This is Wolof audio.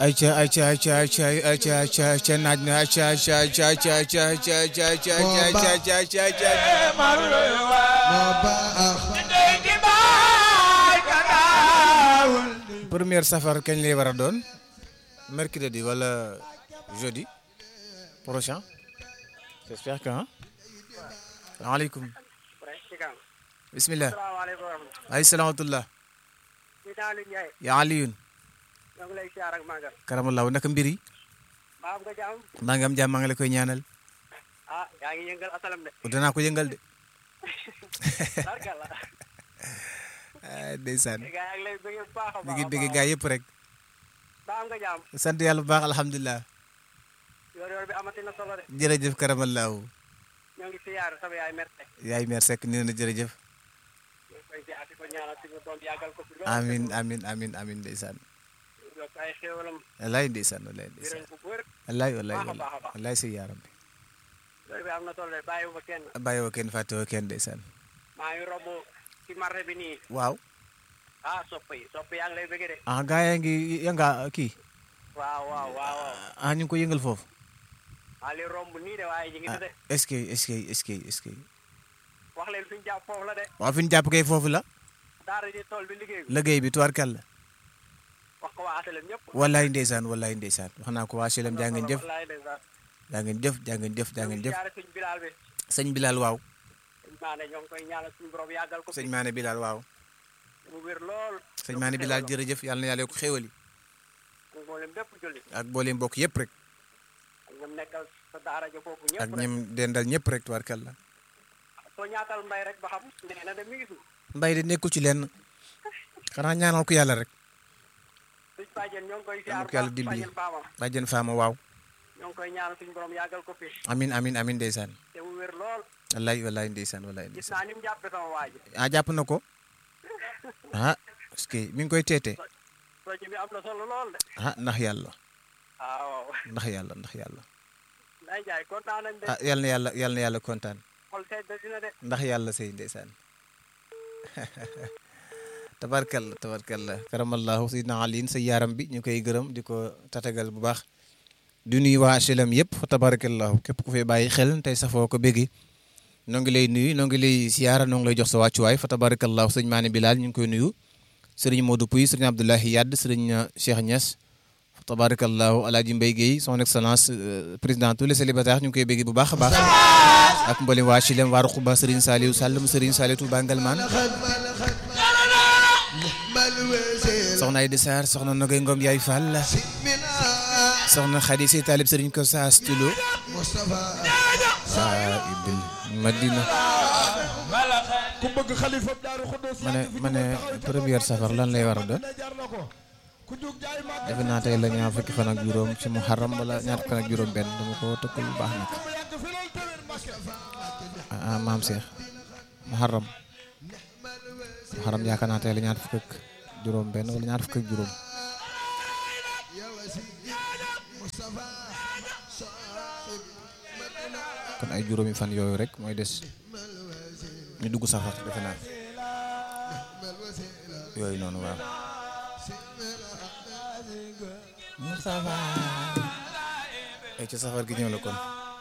ayca ayca ayca ayca ayca ayca ayca naaj na ayca ayca ayca ayca ayca ayca ayca ayca ayca ayca ayca ayca première safar kañ lay war a doon mercredi wala jeudi prochain j'espère que ah salaamaaleykum bismillah ay salaamatulah yaa Alioune karamallahu naka mbir yi maa ngi am jàmm maa ngi la koy ñaanal ah yaa ngi yëngal asalam de danaa ko yëngal de barkalla ah ndeysaan gaa yaa ngi lay bëgg bu baax a mi baax ngi bëgg gaa yëpp rek ba am nga jaam sant yàlla bu baax alhamdulilah yoor yoor bi amati na solo de jërëjëf karamallahu ñoo ngi siyaar sama yaay merte yaay meer sekk nee na jërëjëf ñu ngi koy siyaar di ko ñaanal suñu doom yàggal ko fi lool amin amin amin amin ndeysaan yokk ay xéewalam wallaay ndeysaan wallaay ndeysaan biral bu wër wallaay wallaay baax a baax a baax. wallaay si yaaram bi yoor bi am na solo de bàyyiwuma kenn bàyyiwoo kenn fàttewoo kenn ndeysaan maa ngi romb ci marché bi nii waaw ah sopp yi sopp yaa ngi lay bëgg de ah gaa yaa ngi yënga kii waaw waaw waaw waaw ah ñu ngi ko yëngal foofu maa li romb nii de waaye ñu ngi ah de est-ce que est-ce que est-ce que est-ce que wax leen fi ñu jàpp foofu la de waaw fi ñu jàpp kay foofu la daara ji tool bi liggéey bi liggéey bi tubaarkàlla wax ko waa asalem ñëpp wallaay ndeysaan wallaay ndeysaan wax naa ko waa Chelem jaa ngeen jëf wallaay ndeysaan jaa ngeen jëf jaa ngeen jëf jaa ngeen jëf siyaare suñ bilaal bi sëñ Bilal waaw suñ maane ñoo ngi koy ñaanal suñu borom yàggal ko sëñ Maane Bilal waaw mu wér lool sëñ Maane Bilal jërëjëf yàlla na yàlla yokk xéwali ak mboolem bépp julli ak booleem mbokk yëpp rek ak ñoom nekkal sa daara ja foofu ak ñëpp rek ñim dendal ñëpp rek tubaarkàlla soo ñaatal mbay rek ba xam nee na de mi ngi fi mbay de nekkul ci lenn xanaa ñaanal ko yàlla rek suñ bàjjen ñoo ngi koy Yàlla siyaar ko yàlla baax dimbali. bàjjen baamam bàjjen faama waaw ñoo ngi koy ñaanal suñu borom yàggal ko fi amin amin amin ndeysaan te mu wér lool wallaay wallaay ndeysaan wallaay gis ndeysaan naa ni mu jàppe sama waa ji ah jàpp na ko ah parce que mi ngi koy teete projet bi am na solo lool de ah ndax yàlla ah waaw ndax yàlla ndax yàlla nday jaay kontaan nañ de ah yal na yàlla yal na yàlla kontaan xol sedd dina de ndax yàlla sëy ndeysaan tabarkalla tabarkalla karamallahu sayyidina aliin sa yaaram bi ñu koy gërëm di ko tatagal bu baax di nuyu waa HLM yëpp fa tabarakallahu képp ku fay bàyyi xel tey safoo ko béggi noo ngi lay nuyu noo ngi lay siyaara noo ngi lay jox sa wàccuwaay fa tabarakallahu sëñ Maane Bilal ñu ngi koy nuyu sëriñ Modou Pouy sëriñ Abdoulahi Yadd sëriñ Cheikh Niass fa tabarakallahu Alaaji Mbaye Guèye son excellence euh, président tous les célibataires ñu ngi koy béggi bu baax a baax ak mboolem waa HLM waa Ruquba sëriñ Saliou Sall mu sëriñ Saliou Touba Ngalman soxna Aïda Sarr soxna Nogay Ngom Yaay Fall soxna Khady Sey Talib sëriñ ko saas tulo waa ibil Madina ku bëgg xalifa daaru xuddoos ma ne ma ne première safar lan lay war a doon jar na ko ku jug jaay ma defe naa tey la ñaar fukki fan ak juróom ci muharram wala ñaar fukki fan ak juróom benn dama ko tëkkal bu baax nag yàgg fi loolu tawér Mbàkke ah maam Cheikh muharram muharram yaakaar naa tey la ñaar fukk ak juróom benn wala ñaar fukk ak juróom kon ay juróomi fan yooyu rek mooy des ñu dugg safar defe naa yooyu noonu waaw ay ci safar gi ñëw la kon